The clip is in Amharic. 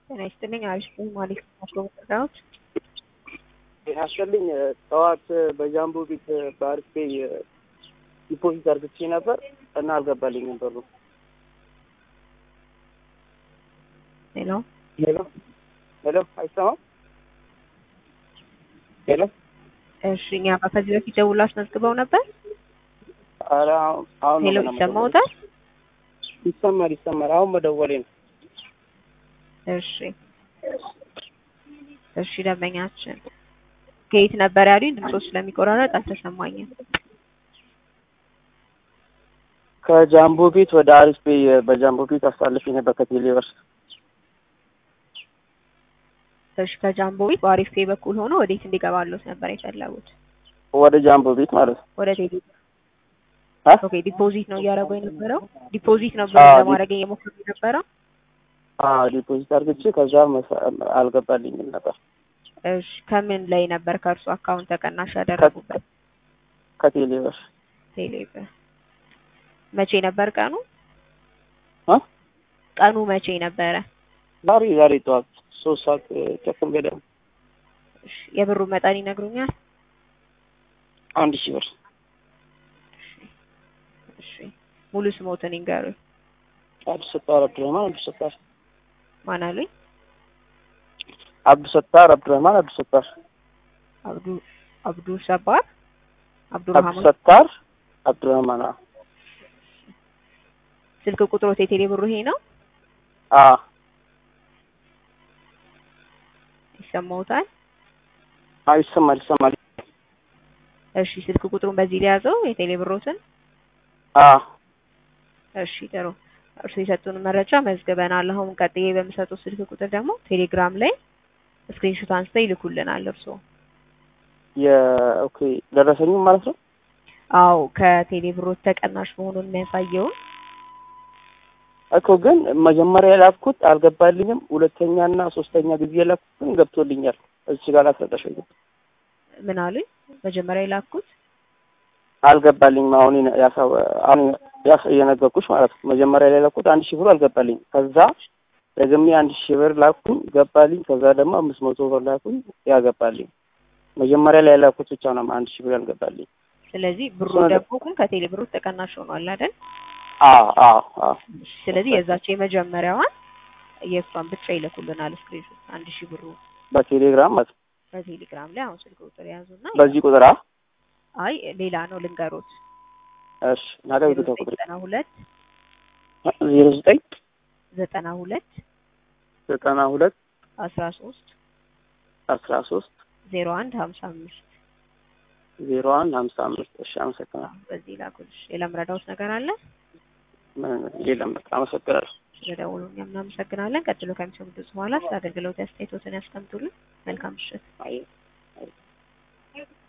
ጤና ይስጥልኝ። አሪፍ ነኝ። ማለት ነው መረዳት ያስፈልኝ ጠዋት በጃምቦ ቤት በአርፌ ዲፖዚት አርግቼ ነበር እና አልገባልኝም ብሩ። ሄሎ ሄሎ ሄሎ፣ አይሰማም? ሄሎ እሺ፣ እኛ ከዚህ በፊት ደውላ አስመዝግበው ነበር። ኧረ አሁን አሁን ሄሎ ነው ይሰማዎታል? ይሰማል ይሰማል። አሁን መደወሌ ነው። እሺ እሺ፣ ደንበኛችን ከየት ነበር ያሉኝ? ድምጾ ስለሚቆራረጥ አልተሰማኝም። ከጃምቦ ቤት ወደ አሪፍ ቤ በጃምቦ ቤት አሳልፌ ነበር ከቴሌብር እሺ፣ ከጃምቦ ቤት በአሪፍ ፔ በኩል ሆኖ ወዴት እንዲገባሉት ነበር የፈለጉት? ወደ ጃምቦ ቤት ማለት ነው። ወደ ቴሌ አ? ኦኬ፣ ዲፖዚት ነው እያደረጉ የነበረው? ዲፖዚት ነው አዎ፣ ዲ- ለማድረግ እየሞከሩ የነበረው? አዎ ዲፖዚት አርግቼ ከዛ መሳ- አልገባልኝም ነበር እሺ፣ ከምን ላይ ነበር ከእርሱ አካውንት ተቀናሽ ያደረጉበት? ከቴሌብር ቴሌ ብር። መቼ ነበር ቀኑ? አ? ቀኑ መቼ ነበረ? ዛሬ ዛሬ ጠዋት ሶስት ሰዓት ተኩል ገደማ እሺ፣ የብሩ መጠን ይነግሩኛል? አንድ ሺህ ብር እሺ፣ ሙሉ ስሞትን ይንገሩኝ። አብዱ ሰጣር አብዱረህማን አብዱ ሰጣር ማን አሉኝ? አብዱ ሰጣር አብዱረህማን አብዱ ሰጣር አብዱ አብዱ ሰባር አብዱ አብዱራህማን። ሰጣር አብዱረህማን አዎ ስልክ ቁጥሮት የቴሌ ብሩ ይሄ ነው? አዎ ይሰማዎታል? አዎ ይሰማል ይሰማል እሺ፣ ስልክ ቁጥሩን በዚህ ሊያዘው የቴሌ ብሮትን። አዎ እሺ፣ ጥሩ። እርሱ የሰጡን መረጃ መዝግበናል። አሁን ቀጥዬ በምሰጡት ስልክ ቁጥር ደግሞ ቴሌግራም ላይ ስክሪንሾት አንስተው ይልኩልናል። እርሱ የኦኬ ደረሰኝም ማለት ነው አዎ ከቴሌ ብሮት ተቀናሽ መሆኑን የሚያሳየውን እኮ ግን መጀመሪያ የላኩት አልገባልኝም። ሁለተኛና ሶስተኛ ጊዜ የላኩት ግን ገብቶልኛል። እዚህ ጋር ላስረዳሽ ወይ ምን አሉኝ? መጀመሪያ የላኩት አልገባልኝም። አሁን የነ- ያሳው አሁን ያስ- የነገርኩሽ ማለት ነው። መጀመሪያ ላይ ላኩት አንድ ሺህ ብር አልገባልኝም። ከዛ ደግሜ አንድ ሺህ ብር ላኩኝ ገባልኝ። ከዛ ደግሞ አምስት መቶ ብር ላኩኝ ያገባልኝ። መጀመሪያ ላይ ላኩት ብቻ ነው አንድ ሺህ ብር ያልገባልኝ። ስለዚህ ብሩ እሱ ነገር- ደግሞ ግን ከቴሌ ብሮት ተቀናሽ ሆኗል አይደል? አዎ አዎ አዎ ስለዚህ የዛቸው የመጀመሪያዋን የእሷን ብቻ ይልኩልናል ስክሪንሾት አንድ ሺህ ብሩ በቴሌግራም ማለት ነው። በቴሌግራም ላይ አሁን ስልክ ቁጥር የያዙና በዚህ ቁጥር አ አይ ሌላ ነው ልንገሮት እሺ ናገር ቁጥር ቁጥር ዘጠና ሁለት ዜሮ ዘጠኝ ዘጠና ሁለት ዘጠና ሁለት አስራ ሶስት አስራ ሶስት ዜሮ አንድ ሀምሳ አምስት ዜሮ አንድ ሀምሳ አምስት እሺ አመሰግናለሁ። በዚህ ላኩልሽ። ሌላ ምረዳውት ነገር አለ? ምን የለም በቃ አመሰግናለሁ። ስለደውሉ እኛም እናመሰግናለን። ቀጥሎ ከሚሰሙት በኋላ ስለ አገልግሎት አስተያየቶትን ያስቀምጡልን። መልካም ምሽት። አይ